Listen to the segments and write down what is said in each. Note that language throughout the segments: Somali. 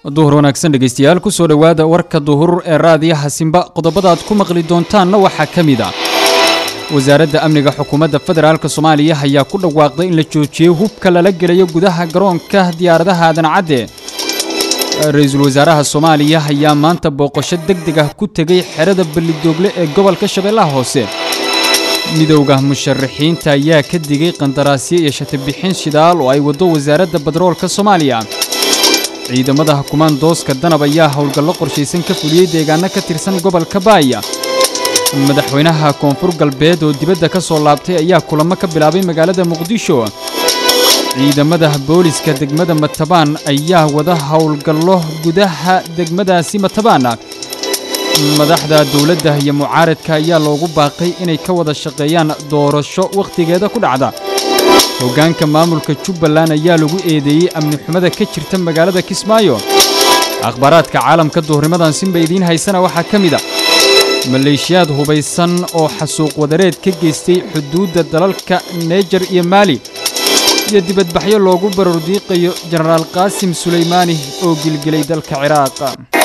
duhur wanaagsan dhegaystayaal kusoo dhowaada warka duhur ee raadiyaha simba qodobada aad ku maqli doontaanna waxaa ka mid ah wasaaradda amniga xukuumadda federaalk soomaaliya ayaa ku dhawaaqday in la joojiyey hubka lala gelayo gudaha garoonka diyaaradaha aadan cadde ra-iisul wasaaraha soomaaliya ayaa maanta booqasho deg deg ah ku tegey xerada ballidoogle ee gobolka shabeellaha hoose midowda musharaxiinta ayaa ka digay qandaraasyo iyo shatibixin shidaal oo ay waddo wasaaradda badroolka soomaaliya ciidamada kumaandooska danab ayaa howlgallo qorshaysan ka fuliyey deegaano ka tirsan gobolka baaya madaxweynaha koonfur galbeed oo dibadda ka soo laabtay ayaa kulamo ka bilaabay magaalada muqdisho ciidamada booliska degmada matabaan ayaa wada howlgallo gudaha degmadaasi matabaan madaxda dowladda iyo mucaaradka ayaa loogu baaqay inay ka wada shaqeeyaan doorasho wakhtigeeda ku dhacda hoggaanka maamulka jubbaland ayaa lagu eedeeyey amni xumada ka jirta magaalada kismaayo akhbaaraadka caalamka duhurnimadan sinba idiin haysana waxaa ka mid a maleeshiyaad hubaysan oo xasuuq wadareed ka geystay xuduudda dalalka neejar iyo maali iyo dibadbaxyo loogu barordiiqayo jenaraal qaasim sulaymaani oo gilgilay dalka ciraaq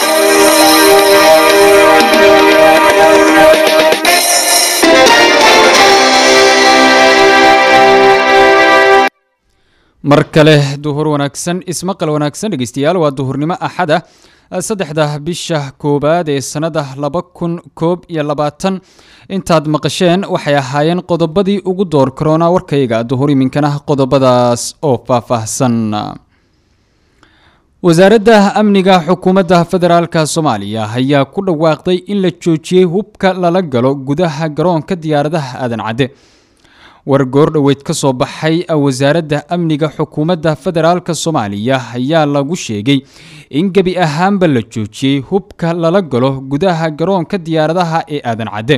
mar kale duhur wanaagsan ismaqal wanaagsan dhegeystayaal waa duhurnimo axada saddexda bisha koowaad ee sannada laba kun koob iyo labaatan intaad maqasheen waxay ahaayeen qodobadii ugu door karoona warkayga duhur iminkana qodobadaas oo faahfaahsan wasaaradda amniga xukuumadda federaalka soomaaliya ayaa ku dhawaaqday in la joojiyey hubka lala galo gudaha garoonka diyaaradaha aadan cadde war goordhoweyd ka soo baxay wasaaradda amniga xukuumadda federaalk soomaaliya ayaa lagu sheegay in gebi ahaanba la joojiyey hubka lala galo gudaha garoonka diyaaradaha ee aadan cadde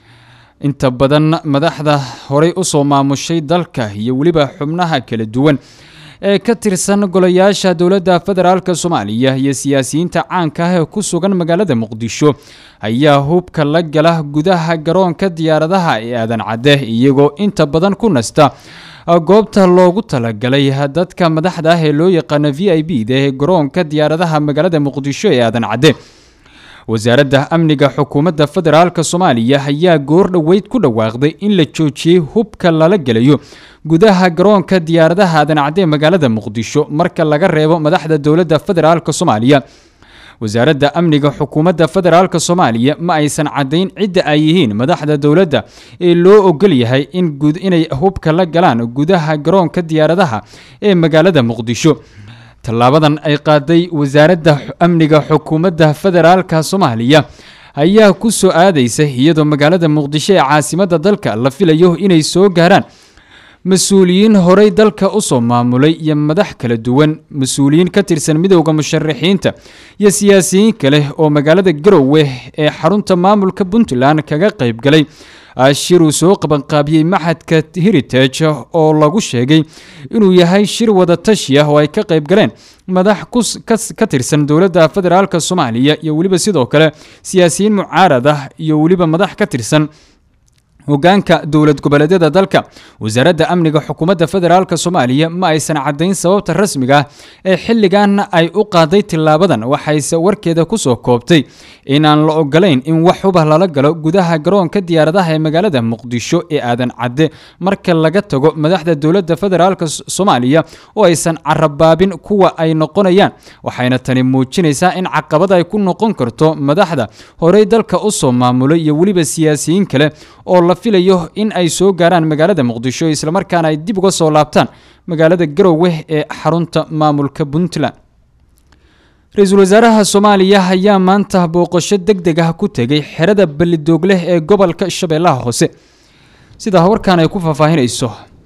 inta badan madaxda horey usoo maamushay dalka iyo weliba xubnaha kala duwan ee ka tirsan golayaasha dowladda federaalk soomaaliya iyo siyaasiyiinta caanka ah ee ku sugan magaalada muqdisho ayaa hubka la gala gudaha garoonka diyaaradaha ee aadan cadde iyagoo inta badan ku nasta goobta loogu talagalay dadka madaxda ah ee loo yaqaano v i b da ee garoonka diyaaradaha magaalada muqdisho ee aadan cadde wasaaradda amniga xukuumadda federaalk soomaaliya ayaa goor dhoweyd ku dhawaaqday in la joojiyey hubka lala gelayo gudaha garoonka diyaaradaha aadan cadde magaalada muqdisho marka laga reebo madaxda dowladda federaalk soomaaliya wasaaradda amniga xukuumadda federaalk soomaaliya ma aysan caddayn cidda ay yihiin madaxda dowladda ee loo ogol yahay inay hubka la galaan gudaha garoonka diyaaradaha ee magaalada muqdisho tallaabadan ay qaaday wasaaradda amniga xukuumadda federaalka soomaaliya ayaa ku soo aadaysa iyadoo magaalada muqdisho ee caasimadda dalka la filayo inay soo gaaraan mas-uuliyiin horey dalka usoo maamulay iyo madax kala duwan mas-uuliyiin ka tirsan midowda musharaxiinta iyo siyaasiyiin kale oo magaalada garowe ee xarunta maamulka puntland kaga qayb galay shir uu soo qabanqaabiyey maxadka heritage oo lagu sheegay inuu yahay shir wadatashi ah oo ay ka qayb galeen madax ka tirsan dowladda federaalk soomaaliya iyo weliba sidoo kale siyaasiyiin mucaarad ah iyo weliba madax ka tirsan hogaanka dowlad goboleedyada dalka wasaaradda amniga xukuumadda federaalk soomaaliya ma aysan caddayn sababta rasmiga ah ee xilligan ay u qaaday tilaabadan waxayse warkeeda kusoo koobtay inaan la ogolayn in wax huba lala galo gudaha garoonka diyaaradaha ee magaalada muqdisho ee aadan cadde marka laga tago madaxda dowladda federaalk soomaaliya oo aysan carabaabin kuwa ay noqonayaan waxayna tani muujinaysaa in caqabad ay ku noqon karto madaxda horey dalka usoo maamulay iyo weliba siyaasiyiin kale oo la filayo in ay soo gaaraan magaalada muqdisho islamarkaana ay dib uga soo laabtaan magaalada garowe ee xarunta maamulka puntland ra-iisul wasaaraha soomaaliya ayaa maanta booqasho deg deg ah ku tegay xerada ballidoogleh ee gobolka shabeellaha hoose sidaa warkaan ay ku faahfaahinayso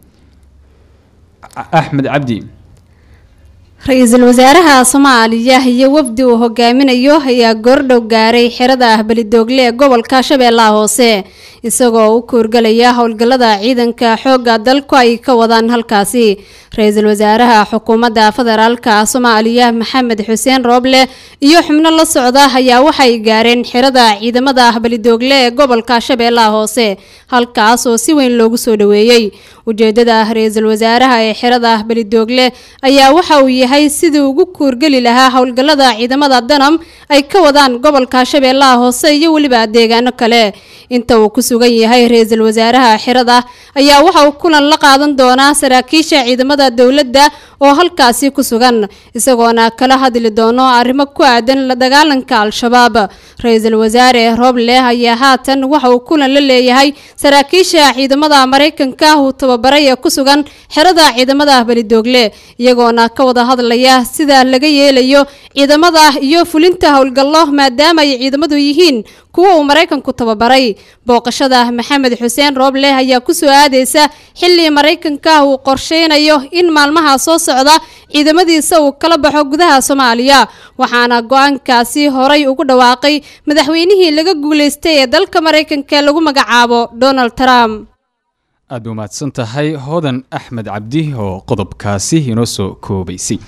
axmed cabdi ra-iisul wasaaraha soomaaliya iyo wafdi uu hogaaminayo ayaa goordhow gaaray xerada ah belidoogle ee gobolka shabeellaha hoose isagoo u kuurgalaya howlgallada ciidanka xoogga dalku ay ka wadaan halkaasi ra-iisul wasaaraha xukuumadda federaalka soomaaliya maxamed xuseen rooble iyo xubno la socda ayaa waxay gaareen xerada ciidamada ah belidoogle ee gobolka shabeellaha hoose halkaas oo si weyn loogu soo dhaweeyey ujeedada ra-iisul wasaaraha ee xerada ah belidoogle ayaa waxa uu yahay yahay sidii ugu kuurgeli lahaa howlgallada ciidamada danam ay ka wadaan gobolka shabeellaha hoose iyo weliba deegaano kale inta uu ku sugan yahay ra-iisul wasaaraha xirada ayaa waxa uu kulan la qaadan doonaa saraakiisha ciidamada dowladda oo halkaasi ku sugan isagoona kala hadli doono arrimo ku aadan la dagaalanka al-shabaab ra-iisul wasaare rooble ayaa haatan waxa uu kulan la leeyahay saraakiisha ciidamada maraykanka uu tababaray ee ku sugan xerada ciidamada belidoogle iyagoona ka wada hadlaya sida laga yeelayo ciidamada iyo fulinta howlgallo maadaama ay ciidamadu yihiin kuwa uu maraykanku tababaray booqashada maxamed xuseen rooble ayaa kusoo aadeysa xilli maraykanka uu qorsheynayo in maalmaha soo socda ciidamadiisa uu kala baxo gudaha soomaaliya waxaana go-aankaasi horay ugu dhawaaqay madaxweynihii laga guuleystay ee dalka maraykanka lagu magacaabo donald trump aada u mahadsan tahay hodan axmed cabdi oo qodobkaasi inoo soo koobaysay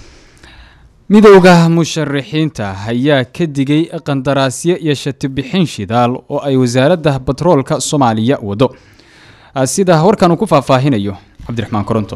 midowda musharaxiinta ayaa ka digay qandaraasyo iyo shatibixin shidaal oo ay wasaaradda batroolka soomaaliya wado sida warkan uu ku faahfaahinayo cabdiraxmaan koronto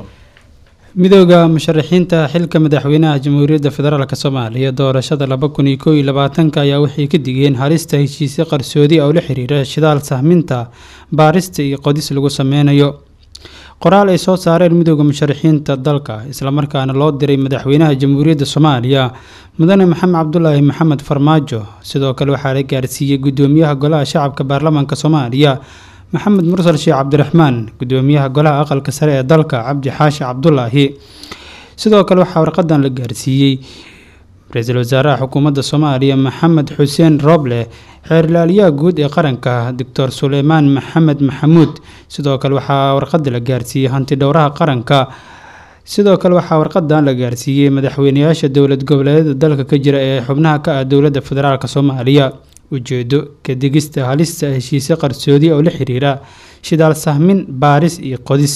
midooda musharaxiinta xilka madaxweynaha jamhuuriyadda federaalk soomaaliya doorashada laba kun iyo koob iyo labaatanka ayaa waxay ka digeen halista heshiisyo qarsoodi oo la xiriira shidaal sahminta baarista iyo qodis lagu sameynayo qoraal ay soo saareen midooda musharaxiinta dalka islamarkaana loo diray madaxweynaha jamhuuriyadda soomaaliya mudane maxamed cabdulaahi maxamed farmaajo sidoo kale waxaa la gaarsiiyey gudoomiyaha golaha shacabka baarlamaanka soomaaliya maxamed mursal sheekh cabdiraxmaan gudoomiyaha golaha aqalka sare ee dalka cabdi xaashi cabdulaahi sidoo kale waxaa warqadan la gaarsiiyey ra-iisul wasaaraha xukuumadda soomaaliya maxamed xuseen roble xeerlaaliyaha guud ee qaranka doctor suleymaan maxamed maxamuud sidoo kale waxaa warqada la gaarsiiyey hanti dhowraha qaranka sidoo kale waxaa warqadan la gaarsiiyey madaxweyneyaasha dowlad goboleedyada dalka ka jira ee xubnaha ka ah dowladda federaalk soomaaliya ujeedo ka digista halista heshiisyo qarsoodi oo la xiriira shidaal sahmin baaris iyo qodis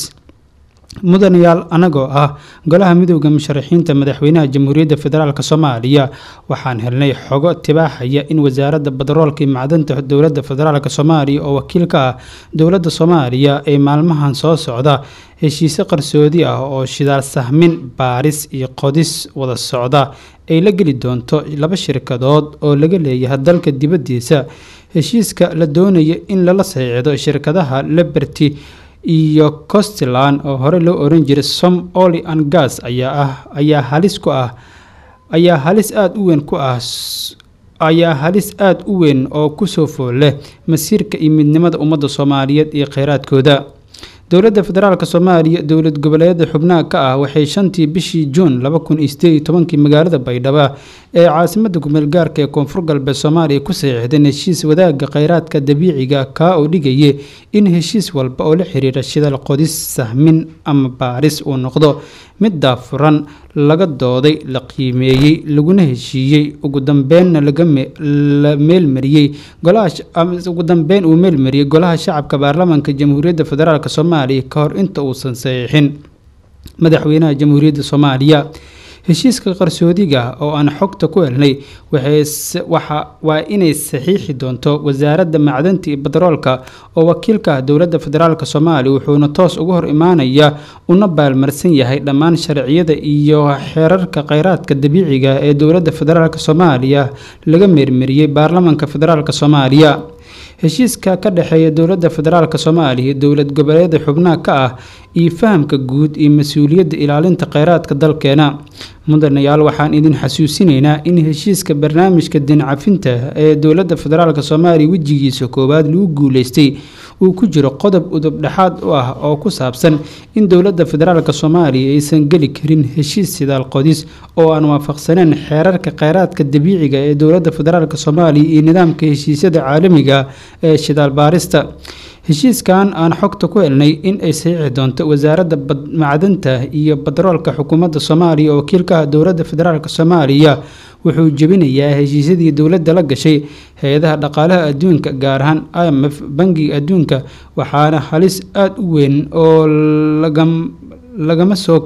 mudanayaal anagoo ah golaha midooda musharaxiinta madaxweynaha jamhuuriyadda federaalk soomaaliya waxaan helnay xogo tibaaxaya in wasaaradda badaroolka iyo macdanta dowladda federaalk soomaaliya oo wakiil ka ah dowladda soomaaliya ee maalmahan soo socda heshiisyo qarsoodi ah oo shidaal sahmin baaris iyo qodis wada socda ay la geli doonto laba shirkadood oo laga leeyahay dalka dibaddiisa heshiiska la doonaya in lala saxiixdo shirkadaha liberty iyo costland oo hore loo oran jiray som oli and gas ayaa ah ayaa halis ku ah ayaa halis aada u weyn ku ah ayaa halis aada u weyn oo kusoo fool leh masiirka iyo midnimada ummadda soomaaliyeed iyo kheyraadkooda dowladda federaalk soomaaliya dowlad goboleedyada xubnaha ka ah waxay shantii bishii juun laba kun iyo sideed iyo tobankii magaalada baydhabo ee caasimada kumeel gaarka ee koonfur galbeed soomaaliya ku saxiixdeen heshiis wadaagga kheyraadka dabiiciga kaa oo dhigaya in heshiis walba oo la xiriira shidal qodis sahmin ama baaris uu noqdo mid daafuran laga dooday la qiimeeyey laguna heshiiyey ugu dambeenna la meelmariyey ugu dambeyn uu meelmariyey golaha shacabka baarlamaanka jamhuuriyadda federaalk soomaaliya ka hor inta uusan saxiixin madaxweynaha jamhuuriyadda soomaaliya heshiiska qarsoodiga oo aan xogta ku helnay waa inay saxiixi doonto wasaaradda macdanta iyo badaroolka oo wakiilka ah dowladda federaalk soomaaliya wuxuuna toos uga hor imaanaya una baalmarsan yahay dhammaan sharciyada iyo xeerarka kheyraadka dabiiciga ee dowladda federaalk soomaaliya laga meermariyey baarlamaanka federaalk soomaaliya heshiiska ka dhexeeya dowladda federaalk soomaaliya dowlad goboleedyada xubnaha ka ah iyo fahamka guud iyo mas-uuliyadda ilaalinta kheyraadka dalkeena mudanayaal waxaan idin xasuusinaynaa in heshiiska barnaamijka dincafinta ee dowladda federaalk soomaaliya wejigiisa koowaad lagu guuleystay uu ku jiro qodob udub dhexaad u ah oo ku saabsan in dowladda federaalk soomaaliya aysan geli karin heshiis sidaal qodis oo aan waafaqsaneyn xeerarka kheyraadka dabiiciga ee dowladda federaalk soomaaliya iyo nidaamka heshiisyada caalamiga ee shidaal baarista heshiiskan aan xogta ku helnay in ay saxiixi doonto wasaaradda macdanta iyo badaroolka xukuumadda soomaaliya oo wakiilka ah dowladda federaalk soomaaliya wuxuu jebinayaa heshiisyadii dowladda la gashay hay-adaha dhaqaalaha adduunka gaar ahaan i m f bangiga adduunka waxaana halis aada u weyn oo lagama soo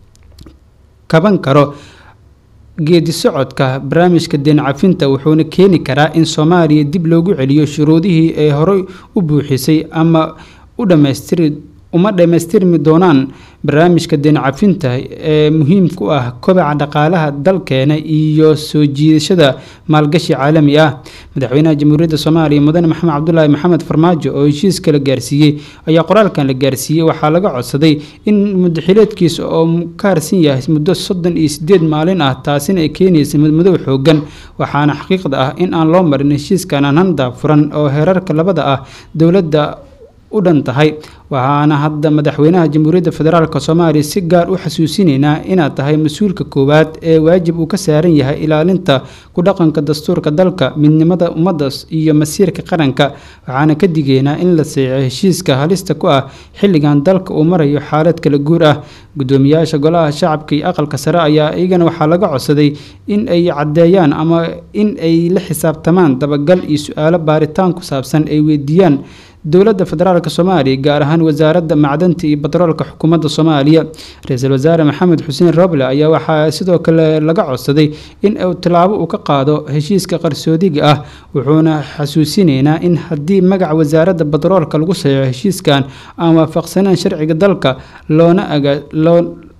kaban karo geedi socodka barnaamijka deen cafinta wuxuuna keeni karaa in soomaaliya dib loogu celiyo shuruudihii ay horey u buuxisay ama u dhamaystiri uma dhammaystirmi doonaan barnaamijka deen cafinta ee muhiim ku ah kobaca dhaqaalaha dalkeena iyo soo jiidashada maalgashi caalami ah madaxweynaha jamhuuriyadda soomaaliya mudane maxamed cabdulaahi maxamed farmaajo oo heshiiska la gaarsiiyey ayaa qoraalkan la gaarsiiyey waxaa laga codsaday in mudaxileedkiisa oo ka harsan yahay muddo soddon iyo sideed maalin ah taasina ay keenaysa mudmadow xoogan waxaana xaqiiqda ah in aan loo marin heshiiskan ananda furan oo heerarka labada ah dowladda u dhan tahay waxaana hadda madaxweynaha jamhuuriyadda federaalk soomaaliya si gaar u xasuusinaynaa inaad tahay mas-uulka koowaad ee waajib uu ka saaran yahay ilaalinta ku dhaqanka dastuurka dalka midnimada ummadda iyo masiirka qaranka waxaana ka digeynaa in la seexo heshiiska halista ku ah xilligan dalka uu marayo xaalad kala guur ah gudoomiyaasha golaha shacabka iyo aqalka sare ayaa iyagana waxaa laga codsaday in ay caddeeyaan ama in ay la xisaabtamaan dabagal iyo su-aalo baaritaan ku saabsan ay weydiiyaan dowladda federaalk soomaaliya gaar ahaan wasaaradda macdanta iyo batroolka xukuumadda soomaaliya ra-iisul wasaare maxamed xuseen roble ayaa waxaa sidoo kale laga codsaday in uu tilaabo uu ka qaado heshiiska qarsoodiga ah wuxuuna xasuusinaynaa in haddii magaca wasaaradda batroolka lagu saxeixo heshiiskan aan waafaqsaneen sharciga dalka loona loo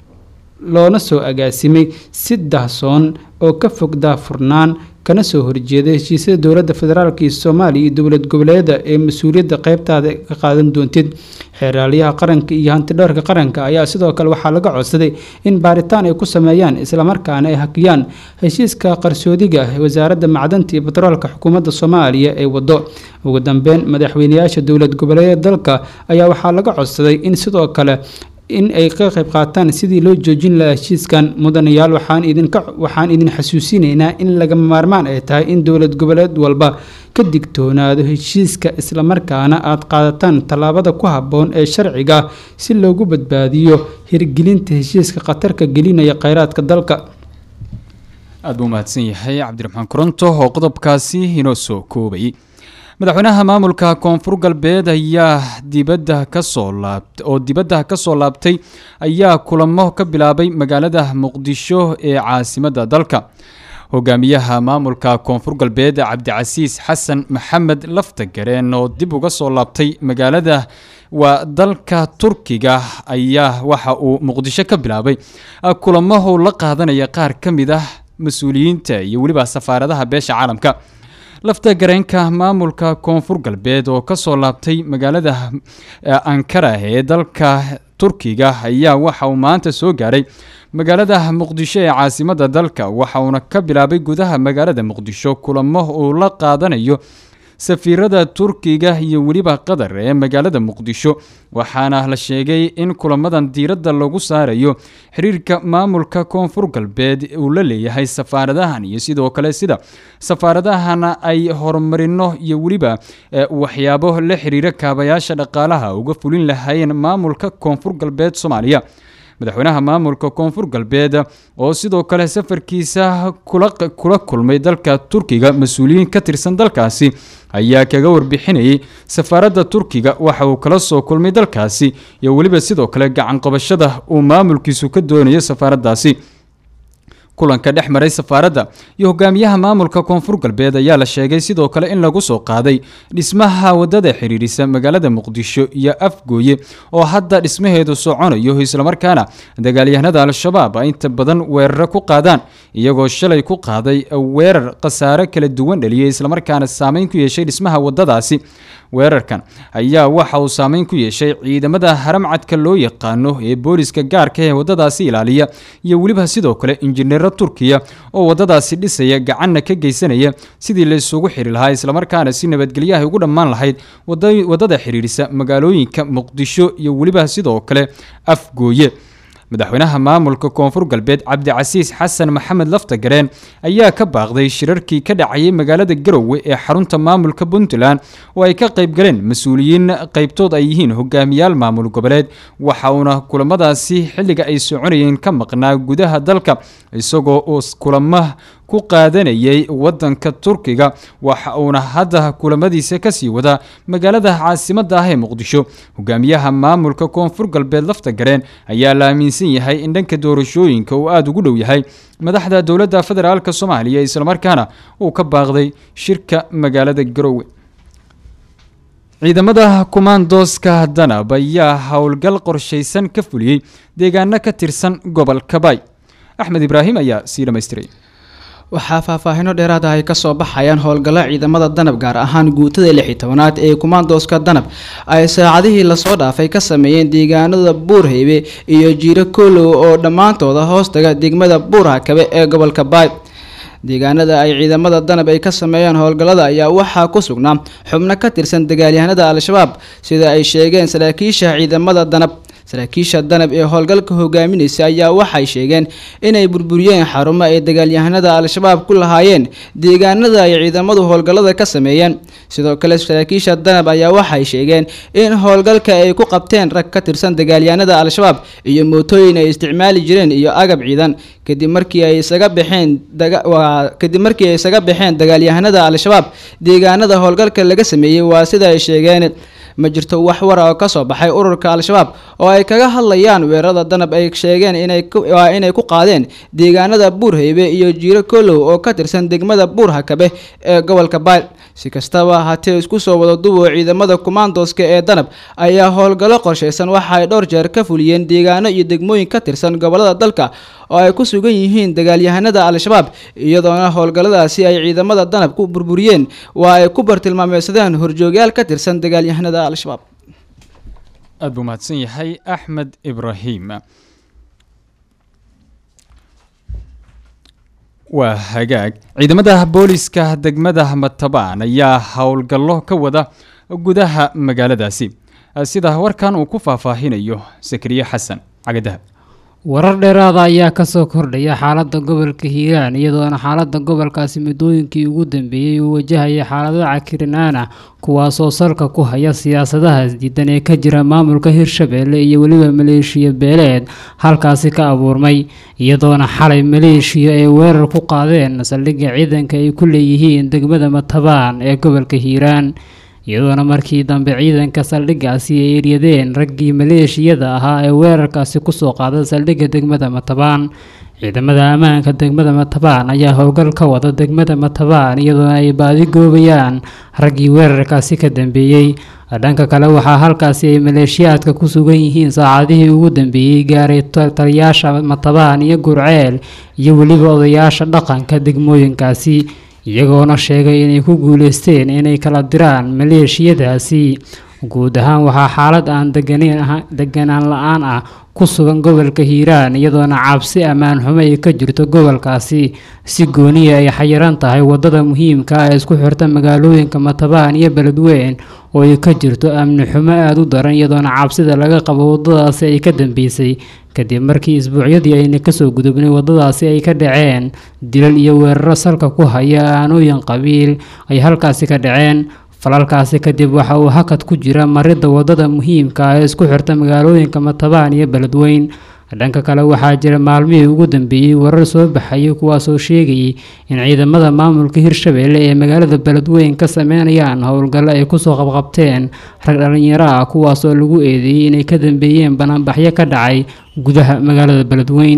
loona soo agaasimay si dahsoon oo ka fog daahfurnaan kana soo horjeeda heshiisyada dowladda federaalk iyo soomaaliya iyo dowlad goboleeda ee mas-uuliyadda qeybtaada ka qaadan doontid xeeraalyaha qaranka iyo hantidhowrka qaranka ayaa sidoo kale waxaa laga codsaday in baaritaan ay ku sameeyaan islamarkaana ay hakiyaan heshiiska qarsoodiga ah ee wasaaradda macdanta iyo batroolka xukuumadda soomaaliya ee wado ugu dambeyn madaxweynayaasha dowlad goboleeda dalka ayaa waxaa laga codsaday in sidoo kale in ay ka qayb qaataan sidii loo joojin lahaa heshiiskan mudanayaal waxaan idinka waxaan idin xasuusinaynaa in lagama maarmaan ay tahay in dowlad goboleed walba ka digtoonaado heshiiska islamarkaana aad qaadataan tallaabada ku habboon ee sharciga si loogu badbaadiyo hirgelinta heshiiska khatarka gelinaya kheyraadka dalka aada buu mahadsan yahay cabdiraxmaan koronto oo qodobkaasi inoo soo koobay madaxweynaha maamulka koonfur galbeed ayaa dibadda kasoo laabt oo dibadda kasoo laabtay ayaa kulamo ka bilaabay magaalada muqdisho ee caasimadda dalka hogaamiyaha maamulka koonfur galbeed cabdicasiis xasan maxamed laftagareen oo dib uga soo laabtay magaalada waa dalka turkiga ayaa waxa uu muqdisho ka bilaabay kulamo uu la qaadanaya qaar ka mid ah mas-uuliyiinta iyo weliba safaaradaha beesha caalamka lafta gareenka maamulka koonfur galbeed oo kasoo laabtay magaalada ankara ee dalka turkiga ayaa waxa uu maanta soo gaaray magaalada muqdisho ee caasimadda dalka waxa uuna ka bilaabay gudaha magaalada muqdisho kulamo uu la qaadanayo safiirada turkiga iyo weliba qatar ee magaalada muqdisho waxaana la sheegay in kulamadan diiradda lagu saarayo xiriirka maamulka koonfur galbeed uu la leeyahay safaaradahan iyo sidoo kale sida safaaradahana ay horumarino iyo weliba waxyaabo la xiriira kaabayaasha dhaqaalaha uga fulin lahaayeen maamulka koonfur galbeed soomaaliya madaxweynaha maamulka koonfur galbeed oo sidoo kale safarkiisa kula kulmay dalka turkiga mas-uuliyiin ka tirsan dalkaasi ayaa kaga warbixinayay safaaradda turkiga waxa uu kala soo kulmay dalkaasi iyo weliba sidoo kale gacan qabashada uu maamulkiisu ka doonayo safaaraddaasi kulanka dhex maray safaaradda iyo hogaamiyaha maamulka koonfur galbeed ayaa la sheegay sidoo kale in lagu soo qaaday dhismaha wadada xiriirisa magaalada muqdisho iyo afgooye oo hadda dhismaheedu soconayo islamarkaana dagaalyahanada al-shabaab ay inta badan weeraro ku qaadaan iyagoo shalay ku qaaday weerar khasaare kala duwan dhaliyay islamarkaana saameyn ku yeeshay dhismaha wadadaasi weerarkan ayaa waxa uu saameyn ku yeeshay ciidamada haramcadka loo yaqaano ee booliska gaarka ee wadadaasi ilaaliya iyo weliba sidoo kale injineero turkiya oo wadadaasi dhisaya gacanna ka geysanaya sidii la isugu xiri lahaa islamarkaana si nabadgelyahay ugu dhammaan lahayd wadada xiriirisa magaalooyinka muqdisho iyo weliba sidoo kale afgooye madaxweynaha maamulka koonfur galbeed cabdicasiis xasan maxamed laftagareen ayaa ka baaqday shirarkii ka dhacayay magaalada garowe ee xarunta maamulka puntland oo ay ka qayb galeen mas-uuliyiin qaybtood ay yihiin hogaamiyaal maamul goboleed waxa uuna kulamadaasi xilliga ay soconayeen ka maqnaa gudaha dalka isagoo uu kulamo ku qaadanayay wadanka turkiga waxa uuna hadda kulamadiisa kasii wadaa magaalada caasimada ah ee muqdisho hogaamiyaha maamulka koonfur galbeed laftagareen ayaa la aaminsan yahay in dhanka doorashooyinka uu aada ugu dhow yahay madaxda dowladda federaalk soomaaliya islamarkaana uu ka baaqday shirka magaalada garowe ciidamada kumaandooska danab ayaa howlgal qorshaysan ka fuliyey deegaano ka tirsan gobolka baay axmed ibraahim ayaa sii dhammaystiray waxaa faahfaahino dheeraada ay kasoo baxayaan howlgalla ciidamada danab gaar ahaan guutada lixi tobanaad ee kumaandooska danab ay saacadihii lasoo dhaafay ka sameeyeen deegaanada buurhaybe iyo jiiro koolow oo dhammaantooda hoostaga degmada buurhakabe ee gobolka baay deegaanada ay ciidamada danab ay ka sameeyeen howlgallada ayaa waxaa ku sugnaa xubno ka tirsan dagaalyahanada al-shabaab sida ay sheegeen saraakiisha ciidamada danab saraakiisha danab ee howlgalka hogaaminaysa ayaa waxay sheegeen inay burburiyeen xarumo ay dagaalyahanada al-shabaab ku lahaayeen deegaanada ay ciidamadu howlgallada ka sameeyeen sidoo kale saraakiisha danab ayaa waxay sheegeen in howlgalka ay ku qabteen rag ka tirsan dagaalyahanada al-shabaab iyo mootooyin ay isticmaali jireen iyo agab ciidan kadib markii ay isaga baxeen kadib markii ay isaga baxeen dagaalyahanada al-shabaab deegaanada howlgalka laga sameeyey waa sida ay sheegeen ma jirto wax wara oo kasoo baxay ururka al-shabaab oo ay kaga hadlayaan weerarada danab ay sheegeen inay inay ku qaadeen deegaanada buurhaybe iyo jiiro koolow oo ka tirsan degmada buurhakabe ee gobolka baayl si kastaba hatee isku soo wada dubo ciidamada kumaandooska ee danab ayaa howlgallo qorshaysan waxa ay dhowr jeer ka fuliyeen deegaano iyo degmooyin ka tirsan gobolada dalka oo ay ku sugan yihiin dagaalyahanada al-shabaab iyadoona howlgalladaasi ay ciidamada danab ku burburiyeen waa ay ku bartilmaameysadeen horjoogyaal ka tirsan dagaalyahanada al-shabaab aada buu mahadsan yahay axmed ibraahim waa hagaag ciidamada booliska degmada matabaan ayaa howlgallo ka wada gudaha magaaladaasi sida warkan uu ku faahfaahinayo sakriye xasan cagadahab warar dheeraada ayaa kasoo kordhaya xaalada gobolka hiiraan iyadoona xaalada gobolkaasi muddooyinkii ugu dambeeyey uu wajahaya xaalado cakirinaan ah kuwaasoo salka ku haya siyaasadahaas diidan ee ka jira maamulka hirshabeelle iyo weliba maleeshiya beeleed halkaasi ka abuurmay iyadoona xalay maleeshiya ay weerar ku qaadeen saldhigga ciidanka ay ku leeyihiin degmada matabaan ee gobolka hiiraan iyadoona markii dambe ciidanka saldhiggaasi ay eryadeen raggii maleeshiyada ahaa ee weerarkaasi kusoo qaaday saldhigga degmada matabaan ciidamada ammaanka degmada matabaan ayaa howlgal ka wada degmada matabaan iyadoona ay baadi goobayaan raggii weerarkaasi ka dambeeyey dhanka kale waxaa halkaasi ay maleeshiyaadka ku sugan yihiin saacadihii ugu dambeeyey gaaray taliyaasha matabaan iyo gurceel iyo weliba odayaasha dhaqanka degmooyinkaasi iyagoona sheegay inay ku guuleysteen inay kala diraan maleeshiyadaasi guud ahaan waxaa xaalad aan deganaan la-aan ah ku sugan gobolka hiiraan iyadoona cabsi ammaan xumo ay ka jirto gobolkaasi si gooniya ay xayiran tahay wadada muhiimka ah ee isku xirta magaalooyinka matabaan iyo beledweyn oo ay ka jirto amni xumo aada u daran iyadoona cabsida laga qabo wadadaasi ay ka dambeysay kadib markii isbuucyadii ayna kasoo gudubnay wadadaasi ay ka dhaceen dilal iyo weeraro salka ku haya aanooyin qabiil ay halkaasi ka dhaceen falalkaasi kadib waxa uu hakad ku jira maridda wadada muhiimka ah ee isku xirta magaalooyinka matabaan iyo beledweyn dhanka kale waxaa jira maalmihii ugu dambeeyey warar soo baxayay kuwaasoo sheegayay in ciidamada maamulka hirshabeelle ee magaalada beledweyn ka sameynayaan howlgallo ay kusoo qabqabteen rag dhalinyaro ah kuwaasoo lagu eedeeyey inay ka dambeeyeen banaanbaxyo ka dhacay gudaha magaalada beledweyn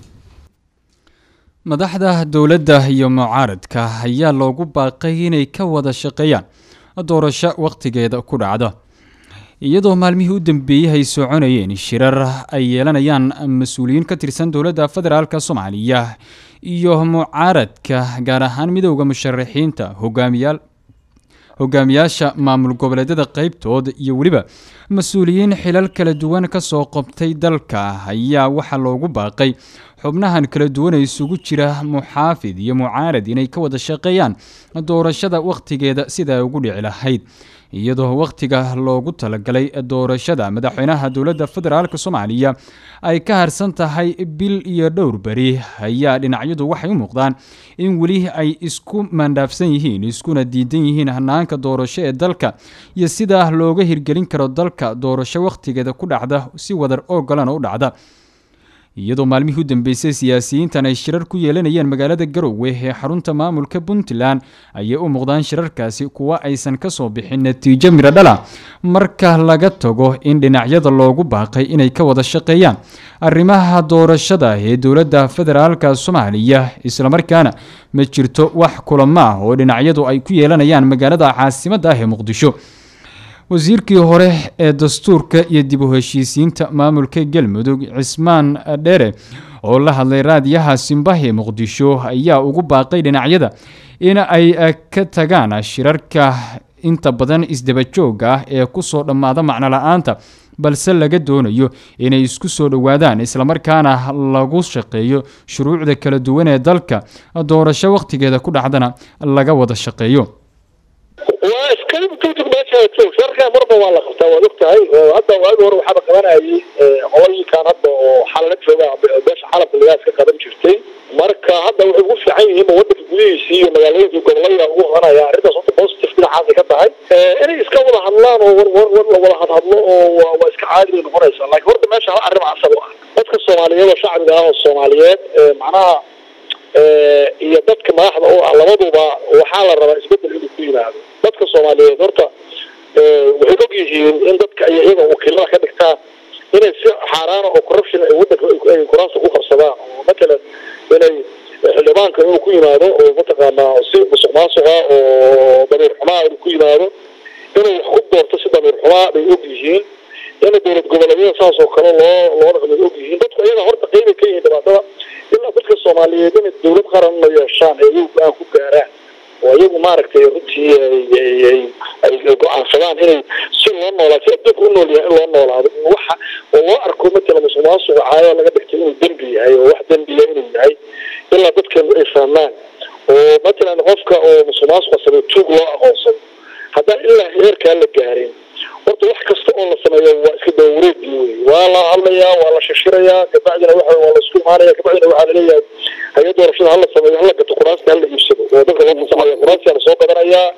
madaxda dowladda iyo mucaaradka ayaa loogu baaqay inay ka wada shaqeeyaan doorasho wakhtigeeda ku dhacda iyadoo maalmihii u dambeeyey ay soconayeen shirar ay yeelanayaan mas-uuliyiin ka tirsan dowladda federaalk soomaaliya iyo mucaaradka gaar ahaan midowda musharaxiinta hogaamiyaal hogaamiyaasha maamul goboleedyada qeybtood iyo weliba mas-uuliyiin xilal kala duwan kasoo qabtay dalka ayaa waxaa loogu baaqay xubnahan kala duwan ee isugu jira muxaafid iyo mucaarad inay ka wada shaqeeyaan doorashada wakhtigeeda sida ay ugu dhici lahayd iyadoo wakhtiga loogu talagalay doorashada madaxweynaha dowladda federaalk soomaaliya ay ka harsan tahay bil iyo dhowr beri ayaa dhinacyadu waxay u muuqdaan in weli ay isku mandhaafsan yihiin iskuna diidan yihiin hanaanka doorasho ee dalka iyo sida looga hirgelin karo dalka doorasho wakhtigeeda ku dhacda si wadar ogolana u dhacda iyadoo maalmihii u dambeysay siyaasiyiintan ay shirar ku yeelanayeen magaalada garowe ee xarunta maamulka puntland ayay u muuqdaan shirarkaasi kuwa aysan kasoo bixin natiijo midho dhala marka laga tago in dhinacyada loogu baaqay inay ka wada shaqeeyaan arrimaha doorashada ee dowladda federaalka soomaaliya islamarkaana ma jirto wax kulamo ah oo dhinacyadu ay ku yeelanayaan magaalada caasimadda ah ee muqdisho wasiirkii hore ee dastuurka iyo dib u heshiisiinta maamulka galmudug cismaan dhere oo la hadlay raadiyaha simbahi muqdisho ayaa ugu baaqay dhinacyada in ay ka tagaan shirarka inta badan isdaba joogga ah ee kusoo dhammaada macno la-aanta balse laga doonayo inay isku soo dhowaadaan islamarkaana lagu shaqeeyo shuruucda kala duwan ee dalka doorasho wakhtigeeda ku dhacdana laga wada shaqeeyo waa iska tugtug meesha joog sharka marba waa la qabtaa waad ogtahay hadda waagi hore waxaaba qabanayay qolooyinkan hadda oo xalala jooga beesha xalabka lagaa iska qaban jirtay marka hadda waxay ugu fiican yihiin wadanka gudihiisii iyo magaalooyinkii gobolada ugu qabanaya arrintaas horta positive dhinacaasay ka tahay inay iska wada hadlaan oo war war war la wada hadhadlo oo waa iska caadi bay noqonaysaa laakiin horta meesha hal arrin asal u ah dadka soomaaliyeed oo shacbiga ah oo soomaaliyeed macnaha iyo dadka madaxda u ah labaduba waxaa la rabaa isbedel inuu ku yimaado dadka soomaaliyeed horta waxay og yihiin in dadka ay iyaga wakiilada ka dhigtaan inay si xaaraana oo corruption ay wadanka ay kuraasta ku qabsadaan oo matalan inay xildhibaanka inuu ku yimaado oo mataqaanaa si musuq maasuqa oo damiir xumaa inuu ku yimaado inuu wax ku doorto si damiir xumaa bay og yihiin in dowlad goboleedyada saas oo kale loo loo dhaqmay og yihiin dadku iyaga horta qeybay ka yihiin dhibaatada ilaa dadka soomaaliyeed inay dowlad qaran la yeeshaan ay iyagu go-aan ku gaaraan oo iyagu maaragtay runtii ay go-aansadaan inay si loo noolaa si adduunka u nool yahay in loo noolaado waxa oo loo arko matala musuq maasuqa caayo laga dhigtay inuu dembi yahay oo wax dembiya inuu yahay ilaa dadkeenu ay fahmaan oo matalan qofka oo musuq maasuqa sameeyo tuug loo aqoonsado haddaan ilaa heerkaa la gaarin horta wax kasta oo la sameeyo waa iska dawareedi wey waa la hadlayaa waa la shishirayaa kabacdina waxa waa la isku imaanaya kabacdina waxaa laleeyahay hay doorashada hala sameeyo hala gato kuraasta hala iibsado oo dadka loo fasaxaya kuraasta la soo gadanayaa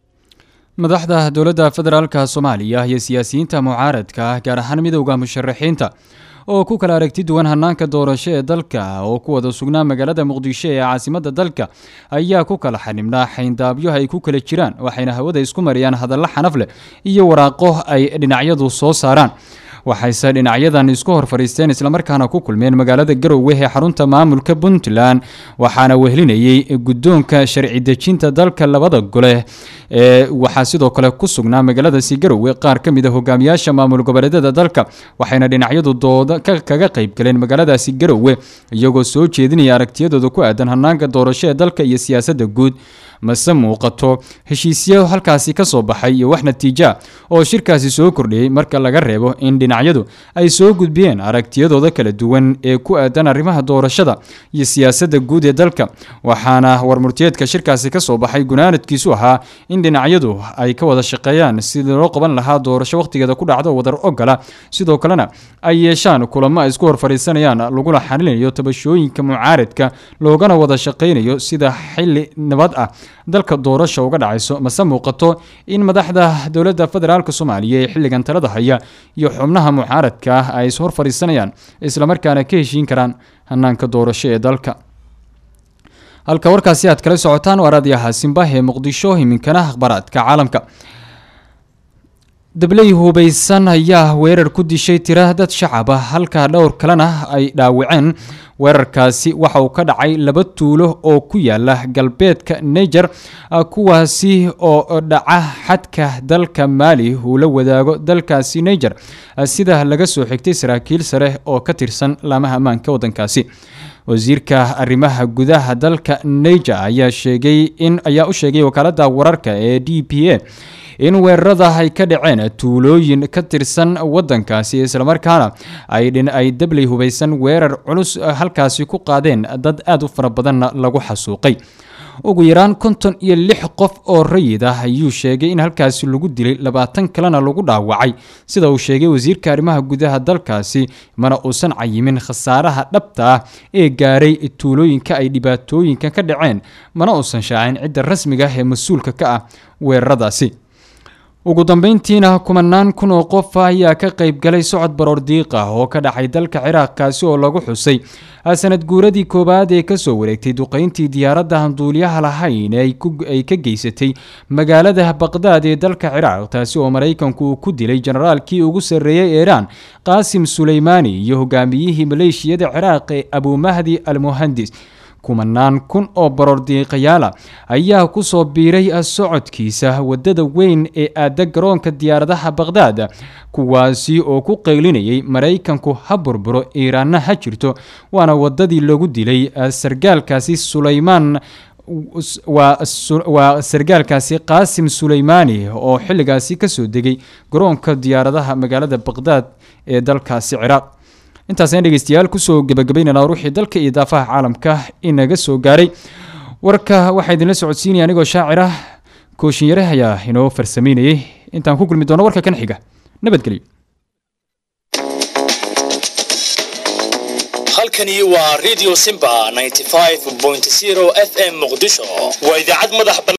madaxda dowladda federaalka soomaaliya iyo siyaasiyiinta mucaaradka ah gaar ahaan midowda musharaxiinta oo ku kala aragti duwan hanaanka doorasho ee dalka oo ku wada sugnaa magaalada muqdisho ee caasimadda dalka ayaa ku kala xanibnaa xayndaabyo ay ku kala jiraan waxayna hawada isku mariyaan hadallo xanaf leh iyo waraaqo ay dhinacyadu soo saaraan waxayse dhinacyadan isku hor fadhiisteen islamarkaana ku kulmeen magaalada garowe ee xarunta maamulka puntland waxaana wehlinayay guddoonka sharci dejinta dalka labada gole ee waxaa sidoo kale ku sugnaa magaaladaasi garowe qaar ka mid a hogaamiyaasha maamul goboleedyada dalka waxayna dhinacyadu dooda kaga qayb galeen magaaladaasi garowe iyagoo soo jeedinaya aragtiyadooda ku aadan hanaanka doorasho ee dalka iyo siyaasadda guud mase muuqato heshiisyo halkaasi ka soo baxay iyo wax natiija oo shirkaasi soo kordhiyey marka laga reebo in dhinacyadu ay soo gudbiyeen aragtiyadooda kala duwan ee ku aadan arrimaha doorashada iyo siyaasadda guud ee dalka waxaana warmurtiyeedka shirkaasi ka soo baxay gunaanadkiisu ahaa in dhinacyadu ay ka wada shaqeeyaan sidii loo qaban lahaa doorasho wakhtigeeda ku dhacdo wadar ogola sidoo kalena ay yeeshaan kulamo ay isku hor fadhiisanayaan lagula xalinayo tabashooyinka mucaaradka loogana wada shaqaynayo sida xili nabad ah dalka doorasha uga dhacayso mase muuqato in madaxda dowladda federaalk soomaaliya ee xilligan talada haya iyo xubnaha mucaaradka ah ay is hor fadhiisanayaan islamarkaana ka heshiin karaan hanaanka doorasho ee dalka halka warkaasi aad kala socotaan waa raadiyaha simbah ee muqdisho iminkana akhbaaraadka caalamka dabley hubaysan ayaa weerar ku dishay tira dad shacab ah halka dhowr kalena ay dhaawaceen weerarkaasi waxa uu ka dhacay laba tuulo oo ku yaala galbeedka niger kuwaasi oo dhaca xadka dalka maali uu la wadaago dalkaasi niger sida laga soo xigtay saraakiil sare oo ka tirsan laamaha ammaanka wadankaasi wasiirka arrimaha gudaha dalka niger ayaa sheegay in ayaa u sheegay wakaalada wararka ee d p a in weerarada ay ka dhaceen tuulooyin ka tirsan wadankaasi islamarkaana ay dabley hubaysan weerar culus halkaasi ku qaadeen dad aada u fara badanna lagu xasuuqay ugu yaraan konton iyo lix qof oo rayid ah ayuu sheegay in halkaasi lagu dilay labaatan kalena lagu dhaawacay sida uu sheegay wasiirka arrimaha gudaha dalkaasi mana uusan cayimin khasaaraha dhabta ah ee gaaray tuulooyinka ay dhibaatooyinka ka dhaceen mana uusan shaacin cidda rasmiga ah ee mas-uulka ka ah weeraradaasi ugu dambeyntiina kumanaan kun oo qof ayaa ka qayb galay socod baroor diiq ah oo ka dhacay dalka ciraaq kaasi oo lagu xusay sanad guuradii koowaad ee kasoo wareegtay duqeyntii diyaaradda handuuliyaha lahayn ay ka geysatay magaalada baqdaad ee dalka ciraaq taasi oo maraykanku uu ku dilay generaalkii ugu sarreeyey iiraan qaasim suleymaani iyo hogaamiyihii maleeshiyada ciraaq ee abumahdi al muhandis kumanaan kun oo baroordiiqayaala ayaa kusoo biiray socodkiisa wadada weyn ee aada garoonka diyaaradaha baqhdaad kuwaasi oo ku qeylinayay maraykanku ha burburo iiraanna ha jirto waana wadadii lagu dilay sargaalkaasi sulaymaan waa sargaalkaasi qaasim suleymaani oo xilligaasi kasoo degay garoonka diyaaradaha magaalada baqhdaad ee dalkaasi ciraaq intaasaan dhegeystayaal kusoo gebagabaynana ruuxii dalka iyo daafaha caalamka inaga soo gaaray warka waxaa idinla socodsiinaya anigoo shaacir ah kooshinyare ayaa inoo farsameynayay intaan ku kulmi doono warka kan xiga nabadgelyo halkani waa radio simba 95.0 f m muqdisho waa idaacad madax